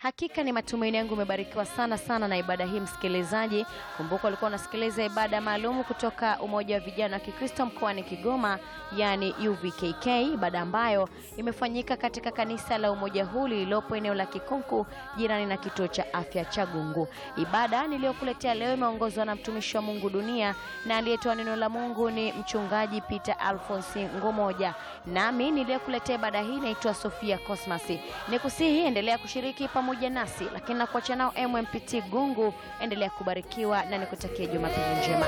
Hakika ni matumaini yangu umebarikiwa sana sana na ibada hii msikilizaji. Kumbuka ulikuwa unasikiliza ibada maalum kutoka Umoja wa Vijana wa Kikristo mkoani Kigoma, yani UVKK, ibada ambayo imefanyika katika kanisa la umoja huu lililopo eneo la Kikunku jirani na kituo cha afya cha Gungu. Ibada niliyokuletea leo imeongozwa na mtumishi wa Mungu Dunia na aliyetoa neno la Mungu ni mchungaji Peter Alphonse Ngomoja. Nami niliyekuletea ibada hii naitwa Sofia Cosmas. Nikusihi endelea kushiriki pamoja nasi, lakini nakuacha nao MMPT Gungu. Endelea kubarikiwa na nikutakia Jumapili njema.